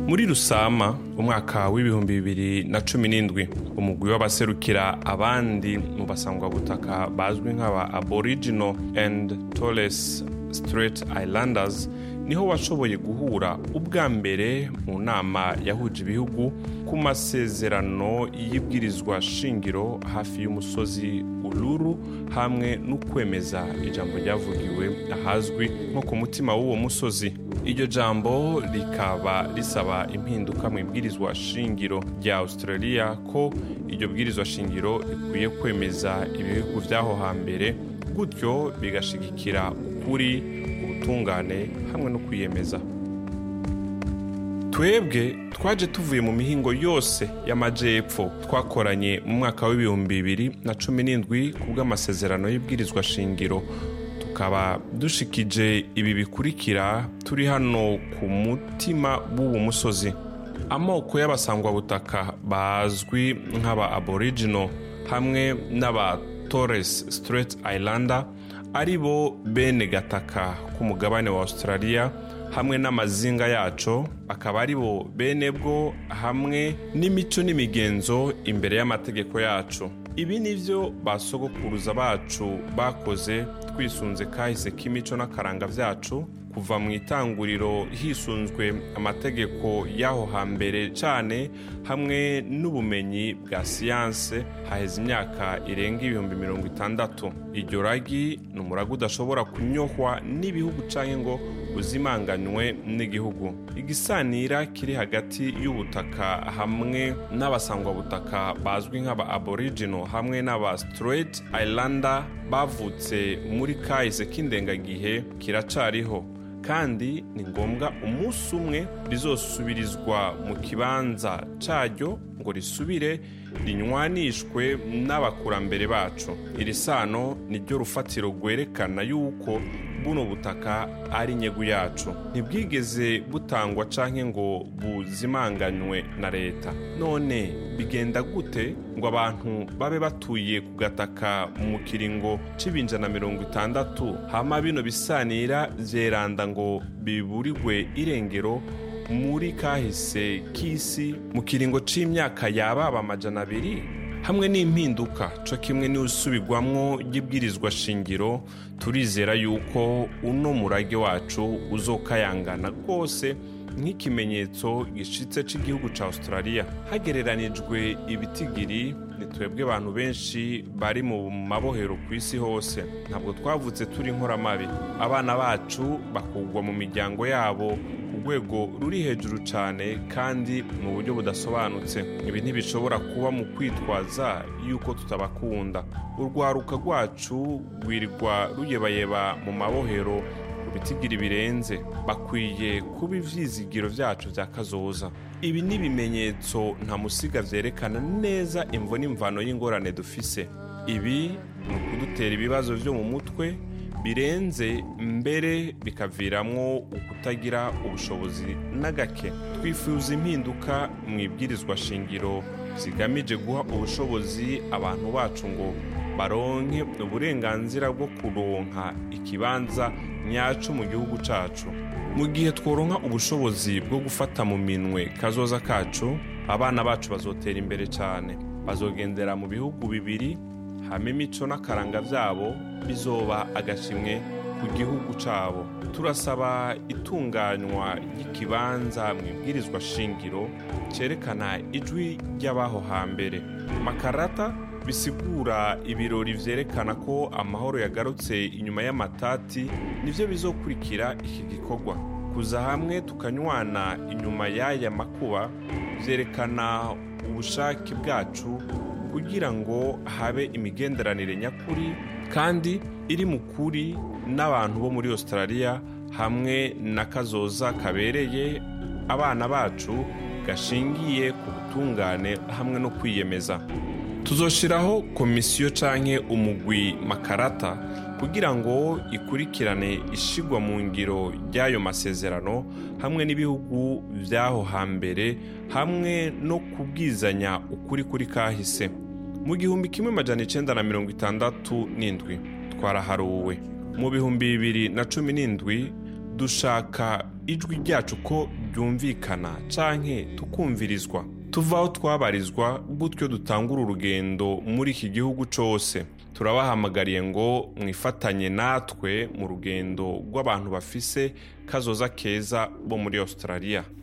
muri rusama umwaka w'ibihumbi bibiri na cumi n'indwi umugwi w'abaserukira abandi mu basangwabutaka bazwi nk'aba aboriginal and torres strait islanders niho washoboye guhura ubwa mbere mu nama yahuje ibihugu ku masezerano y'ibwirizwa shingiro hafi y'umusozi ururu hamwe n'ukwemeza ijambo ryavugiwe ahazwi nko ku mutima w'uwo musozi iryo jambo rikaba risaba impinduka mu ibwirizwa shingiro rya australia ko iryo bwirizwa shingiro rikwiye kwemeza ibihugu by'aho hambere gutyo bigashigikira ukuri ubutungane hamwe no kwiyemeza twebwe twaje tuvuye mu mihingo yose y'amajyepfo twakoranye mu mwaka w'ibihumbi bibiri na cumi n'indwi ku bw'amasezerano y'ibwirizwa shingiro tukaba dushikije ibi bikurikira turi hano ku mutima w'uwo musozi amoko y'abasangwabutaka bazwi nk'aba aboriginal hamwe n'aba torres strait islander ari bo bene gataka k'umugabane wa australia hamwe n'amazinga yaco akaba ari bo bene bwo hamwe n'imico n'imigenzo imbere y'amategeko yacu ibi ni byo basogokuruza bacu bakoze twisunze kahise k'imico n'akaranga byacu kuva mu itanguriro hisunzwe amategeko y'aho hambere cyane hamwe n'ubumenyi bwa siyanse haheze imyaka irenga ibihumbi mirongo itandatu iryo ragi ni umurago udashobora kunyohwa n'ibihugu cyangwa ngo uzimanganywe n'igihugu igisanira kiri hagati y'ubutaka hamwe n'abasangwabutaka bazwi nk'aba aboriginal hamwe n'aba straight islander bavutse muri kahise k'indengagihe kiracariho kandi ni ngombwa umunsi umwe rizosubirizwa mu kibanza cyaryo ngo risubire rinywanishwe n'abakurambere bacu iri sano ni ryo rufatiro rwerekana yuko buno butaka ari inyegu yacu ntibwigeze butangwa canke ngo buzimanganywe na leta none bigenda gute ngo abantu babe batuye ku gataka mu kiringo c'ibinjana mirongo itandatu hama bino bisanira vyeranda ngo biburirwe irengero muri kahise k'isi mu kiringo c'imyaka yababa amajana abiri hamwe n'impinduka co kimwe n'usubirwamwo ry'ibwirizwa shingiro turizera yuko uno murage wacu uzokayangana rwose nk'ikimenyetso gishitse cy'igihugu cya australia hagereranijwe ibitigiri ni twebwe abantu benshi bari mu mabohero ku isi hose ntabwo twavutse turi inkoramabi abana bacu bakugwa mu miryango yabo ku rwego ruri hejuru cyane kandi mu buryo budasobanutse ibi ntibishobora kuba mu kwitwaza yuko tutabakunda urwaruka rwacu rwirirwa ruyebayeba mu mabohero bitigiri birenze bakwiye kuba ivyizigiro vyacu vya kazoza ibi ni ibimenyetso nta musiga vyerekana neza imvo n'imvano y'ingorane dufise ibi ni ukudutera ibibazo vyo mu mutwe birenze mbere bikaviramwo ukutagira ubushobozi na gake twifuza impinduka mu ibwirizwa shingiro zigamije guha ubushobozi abantu bacu ngo baronke uburenganzira bwo kuronka ikibanza nyacu mu gihugu cacu mu gihe tworonka ubushobozi bwo gufata mu minwe kazoza kacu abana bacu bazotera imbere cyane bazogendera mu bihugu bibiri hama imico n'akaranga byabo bizoba agashimwe ku gihugu cyabo turasaba itunganywa ry'ikibanza mu ibwirizwa shingiro cyerekana ijwi ry'abaho hambere makarata bisigura ibirori vyerekana ko amahoro yagarutse inyuma y'amatati nivyo bizokurikira iki gikorwa kuza hamwe tukanywana inyuma y'aya makuba vyerekana ubushake bwacu kugira ngo habe imigenderanire nyakuri kandi iri mu kuri n'abantu bo muri australia hamwe na kazoza kabereye abana bacu gashingiye ku butungane hamwe no kwiyemeza tuzoshiraho komisiyo canke umugwi makarata kugira ngo ikurikirane ishigwa mu ngiro ry'ayo masezerano hamwe n'ibihugu by'aho hambere hamwe no kubwizanya ukuri kuri kahise mu gihumbi kimwe majana icenda na mirongo itandatu n'indwi twaraharuwe mu bihumbi bibiri na cumi n'indwi dushaka ijwi ryacu ko ryumvikana canke tukumvirizwa tuva aho twabarizwa gutyo dutangura urugendo muri iki gihugu cose turabahamagariye ngo mwifatanye natwe mu rugendo rw'abantu bafise kazoza keza bo muri australia